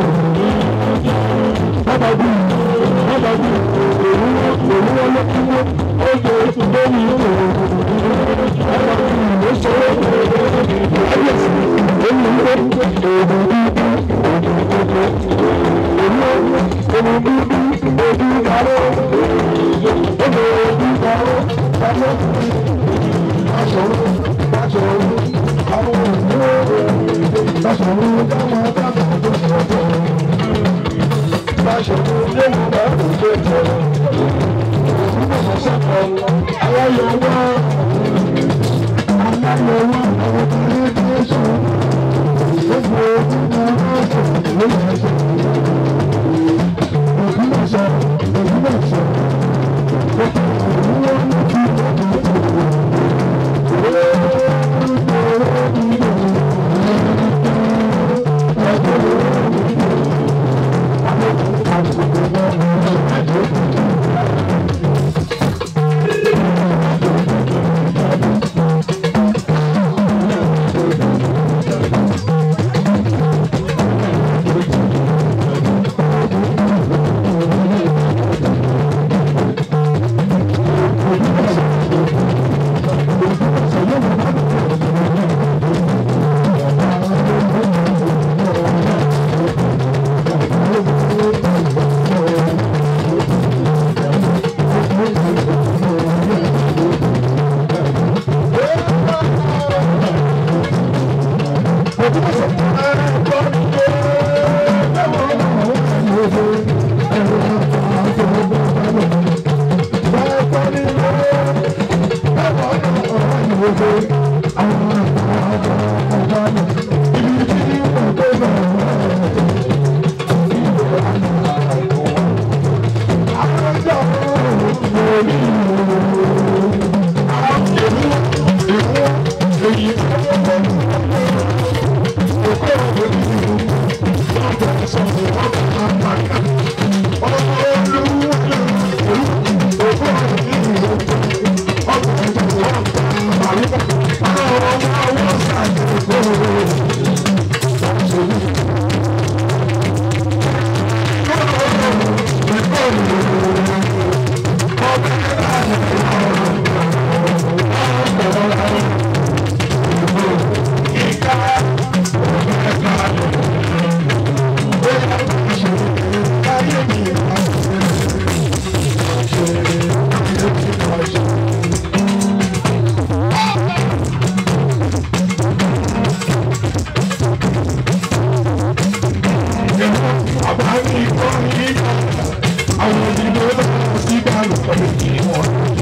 bàbá bí bàbá bí òun òun wọlé kúrò ojú olómi bàbá bí ìwé sọ̀rọ̀ kábíyèsí omi ìwé òun bí òun kókó òun omi bí ojú káró ojú ojú káró káró aṣọ̀rọ̀ aṣọ̀rọ̀ àwọn òṣèré aṣọ̀rọ̀ dáná dáná tó sọ̀rọ̀ aṣọ̀rọ̀ lẹ́nu bá kò tó tẹ̀ aláyọ̀ wá aláyọ̀ wá àwọn ọmọdé tó sọ gbogbo ojú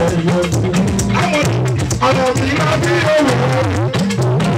Ọ̀nà mi máa bí òwò.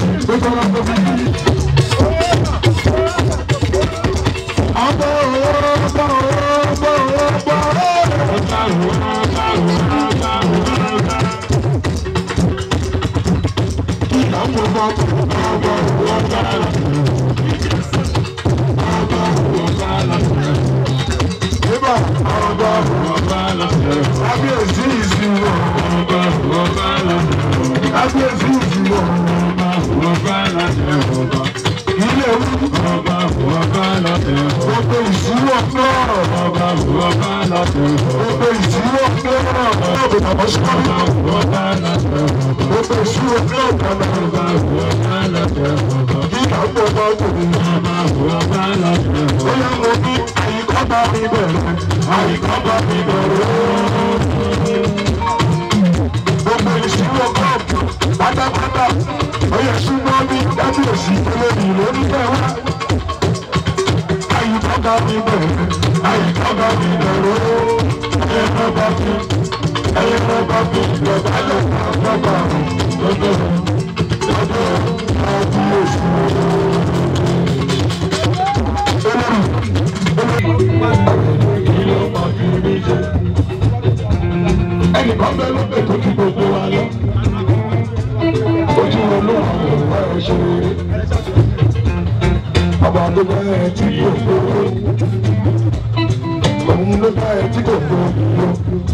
tó sọ̀rọ̀ tó fi yí. Ọgbà owó ọgbà owó ọgbà owó ọgbà ìyàwó bá ọgbà owó ọgbà Nígbà ọgbà kábíyèsí ìsìnwó kábíyèsí ìsìnwó ilé ewu gbogbo ìsìnwó náà gbogbo ìsìnwó náà gbogbo ìsìnwó náà gbogbo ìsìnwó náà kí ìyàwó bá tòun bóyá mo ní àyíká bá mi bẹ̀rẹ̀ àyíká bá mi bẹ̀rẹ̀ gbogbo ìṣirò kọ́ọ̀pù pátápátá oyè súnmọ́ ní kábíyèsí olórí lórí tẹ̀wá. àyíká bá mi bẹ̀rẹ̀ àyíká bá mi bẹ̀rẹ̀ ẹyẹ náà bá mi ẹyẹ náà bá mi lọ́ba lọ́ba lọ́ba lọ́dọ̀ lọ́dọ̀ kábíyèsí. ẹnìkan bẹ lókè tó ti gbogbo wa lọ ojú wo ló wà ló wà ẹ ṣe rere ọba ló bá ẹ tí kò gbowó òun ló bá ẹ tí kò gbowó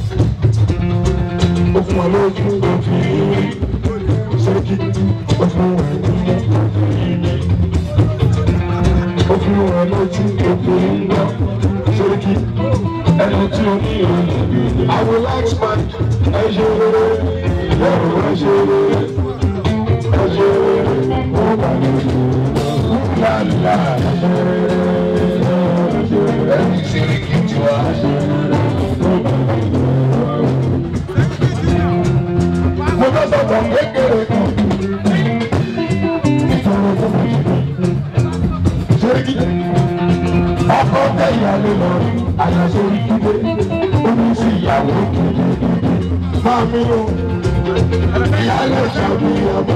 ó fún ọ lójú òfin rí ṣéèkì ó fún ẹ ní òfin rí ó fún ẹ lójú òfin rí ṣéèkì ẹni tí o ní ìròyìn àwọn láti máa ẹ ṣe rere lẹ́rù ẹ ṣe rere ẹ ṣe rere ó wà lórí lálá ẹ ṣe rere ẹni tí rí kí tiwa ẹ ṣe rere ó wà lórí. mo fẹ́ sọ̀tọ̀ kékeré kan ìfọwọ́ tó mọ̀ ṣe kí ọkọ tẹ ìyàlẹ lọ àyàsọ ìdílé omi sí ìyàwó kéde máa mi o ìyàlẹ ṣàbíyàmọ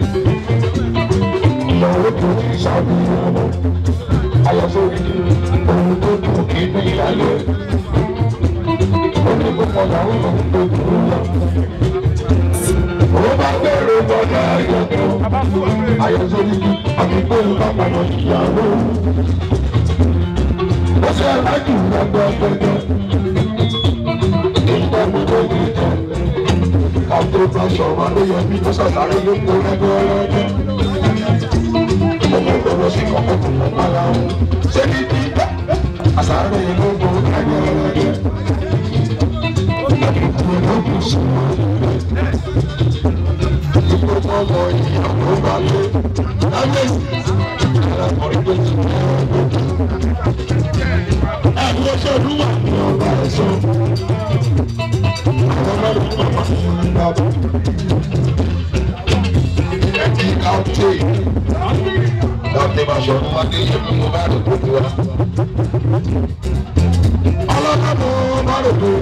ìyàwó tó ti ṣàbíyàmọ àyàsọ ìdílé ohun tó dùn kí ní ìyàlẹ omi púpọ̀ làwọn ọmọ tó dùn lọ. Owó bá gbèrò gbọ́dọ̀ àyàtọ̀ àyàsọ ìdílé àti pé ìbá padà ìyàwó ó ṣe aláàjì lọ́gbọ́ pẹ́pẹ́ ìgbà gbogbo ìtàn àti ìbáṣọ ọmọ ló yẹ bí tó ṣàṣàrẹ́ yóò kó lẹ́gbẹ́ ọlọ́jọ́ ọmọ ìgbọ́dọ̀ sí kọ́kọ́ tó mọ̀ mára wọn ṣé ní bí àṣàrẹ́ yóò kó lẹ́gbẹ́ ọlọ́jọ́ ìgbàgbọ́ ló kù sí wọn ìgbà ọmọ ìyàwó bá lé lábẹ́sì àlàkọ̀rí tó ti mọ́ ọdún àwọn ọṣẹ olúwa ni ọba ẹ̀ṣọ́ àwọn ọlọ́run ọba ìlú bàbá ẹ̀kí káwọ́tì láti máa ṣọ fún wa ní ìṣẹ́jú mo bá rò gbogbo wa. ọlọ́run mo bá rò pé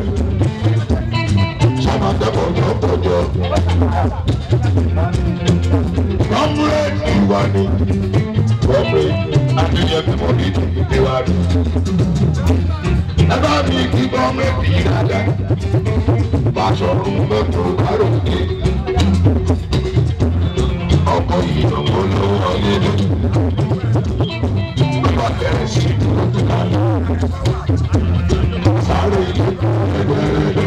sábà dẹ́kọ̀ ọjọ́ pọ̀jọ́ kọ́múrẹ́ẹ̀dì wa ni kọ́múrẹ́ẹ̀dì adéyẹ̀mí mọ̀ ní ìdílé wa rí ẹbá mi kí gọ́ọ̀mẹ̀ntì dada Báṣọ̀run mẹ́tò káròkè ọkọ̀ yìí lọ́wọ́ lọ́wọ́ nílé bàbá bẹ̀rẹ̀ sí dúró tó kálẹ̀ sáré ilé ẹgbẹ̀rẹ̀dẹ̀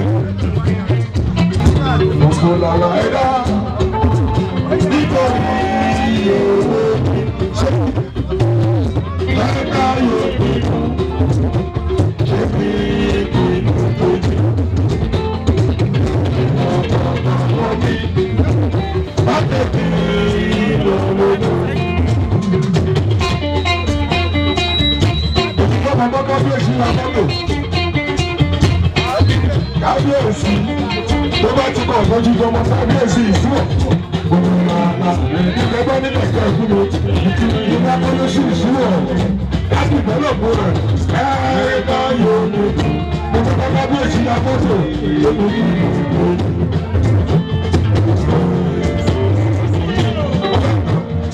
gbogbo làwọn ẹ̀dá nítorí owó ṣe ẹ̀ka yóò pinnu. kábíyèsí la mọ́tò kábíyèsí tó bá ti kọ̀ ọ̀gbọ́n jíjọ ọmọ kábíyèsí ìṣúwọ̀ ìgbẹ́gbẹ́ nílẹ̀ kẹ́ ẹ̀kú mi ìgbà kọ́lẹ́sì ìṣúwọ̀ láti ìbẹ́lẹ̀kú rẹ̀ ẹ̀ẹ́dá yóò mú mo fẹ́ kọ́ kábíyèsí la mọ́tò èmi kì í mú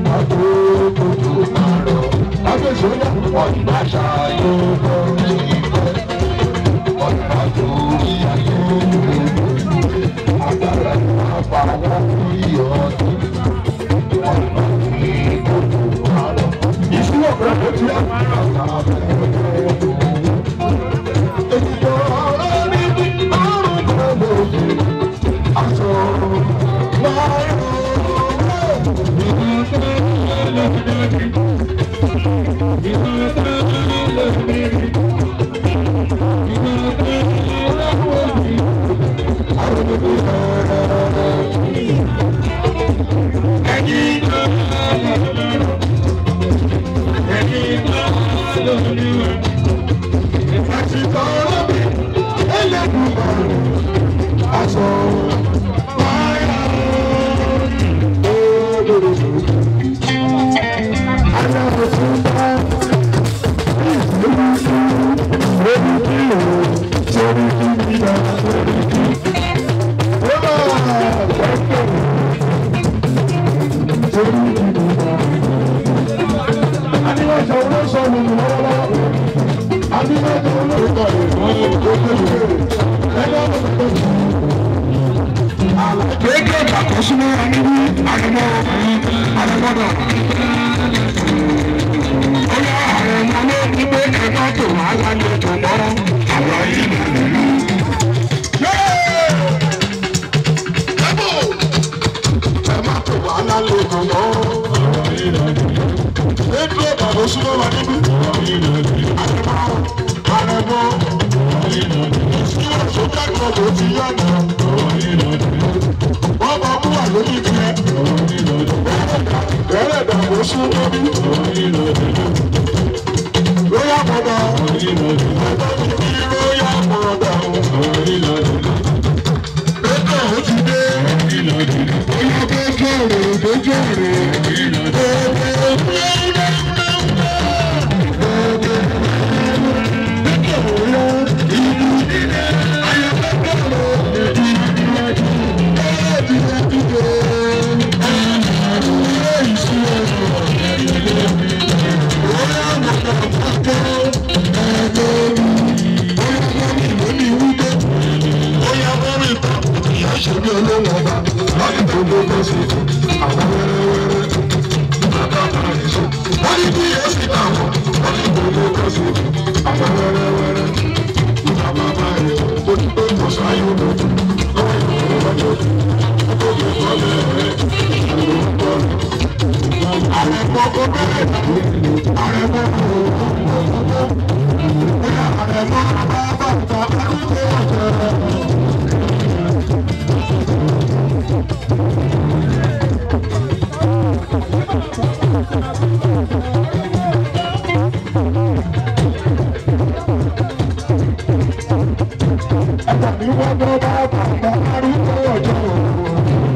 Kéèké ìgbàkóṣúná níbi àrẹ̀mọ àrẹ̀mọdọ̀. Ó yá àrẹ̀mọ ló ní pé ẹ̀ka tó wà lálejò mọ́ àwọn ìlú nìlú. Ẹ̀bù ẹ̀ma tó wà lálejò mọ́ àwọn ìlú nìlú. Kéèké ìgbàkóṣúná wà níbi àrẹ̀mọ àrẹ̀mọ. Ìwọ̀n tó kẹ́kọ̀ọ́ ló ti yàgò wọ́n máa mú wà lórí ìpínlẹ̀. Bẹ́ẹ̀rẹ̀ dàgbò sún lórí. Lóyà mọ̀dà. Ẹgbẹ́ mi ní lóyà mọ̀dà. Bẹ́ẹ̀ni ó ti dé. Bóyá bẹ́ẹ̀jọ́ rẹ̀ bẹ́ẹ̀jọ́ rẹ̀. Ṣèbí olóhùn ọba láti tó gbogbo sí àwọn wẹ́rẹ́wẹ́rẹ́ bàbá máa ń sọ. Wọ́n ní bí yóò sì bá wọn, wọ́n ní gbogbo sí àwọn wẹ́rẹ́wẹ́rẹ́ bàbá máa ń sọ. Ó ti pé kò sáyé lójú, lọ́wọ́ ìlú wọn lójú. Ó tó lè kọ́ lẹ́rẹ́, ìlú ń bọ̀ lọ. Ààrẹ gbogbo bẹ́ẹ̀ ààrẹ gbogbo bóyá ààrẹ gbogbo bá bàtà àdúgbò ọ̀jẹ̀. Àtàbí wọ́n bọ́ bá bàtà àdúgbò ọ̀jẹ̀.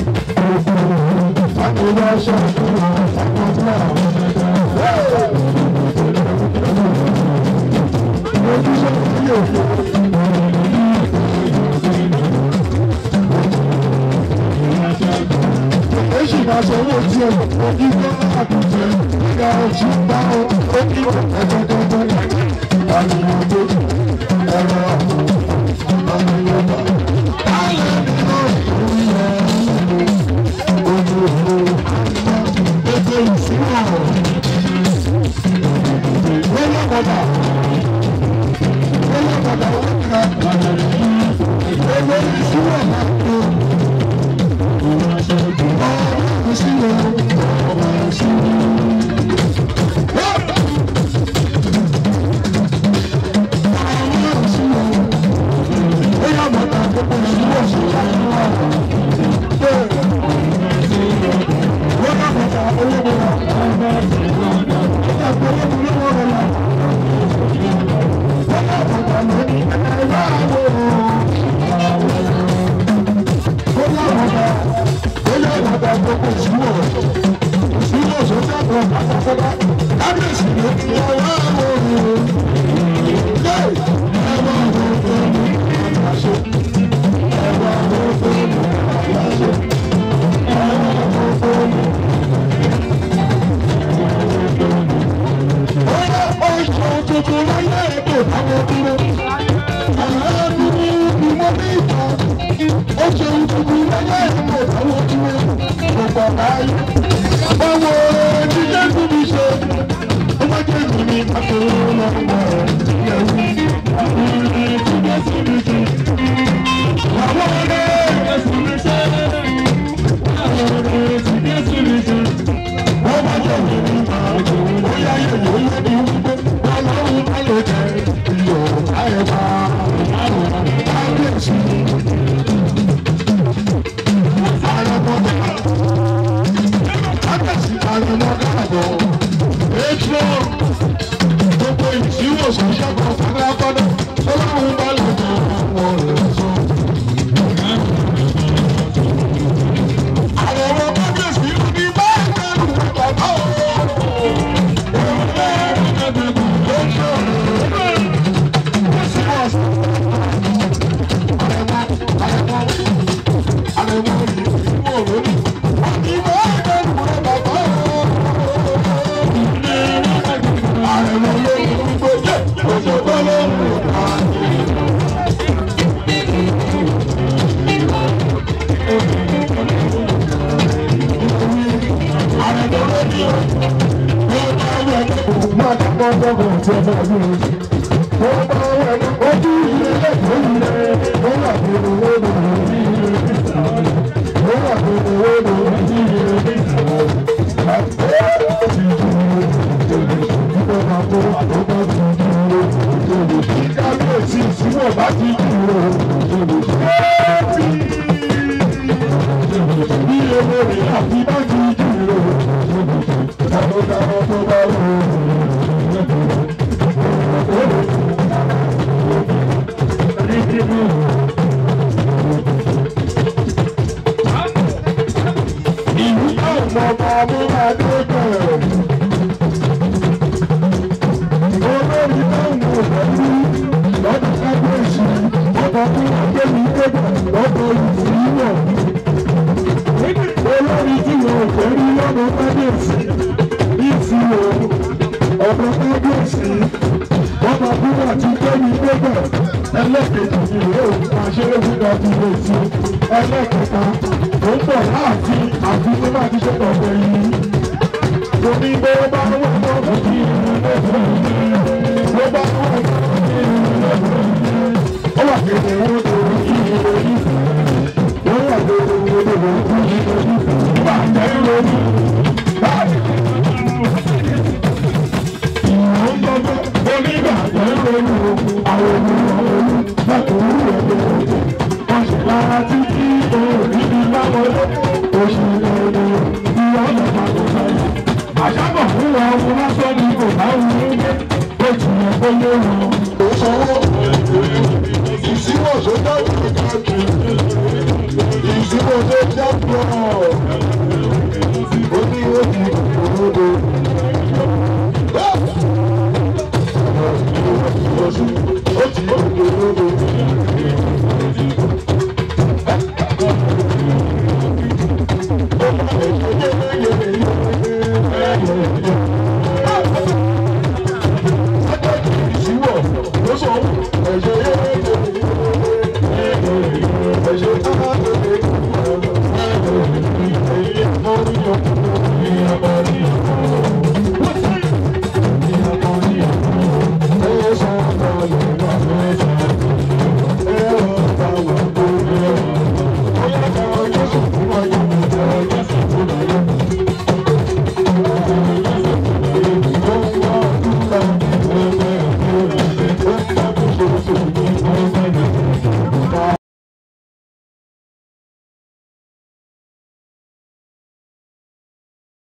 Thank you. Ìsìnkú tó jẹ́ pọ̀.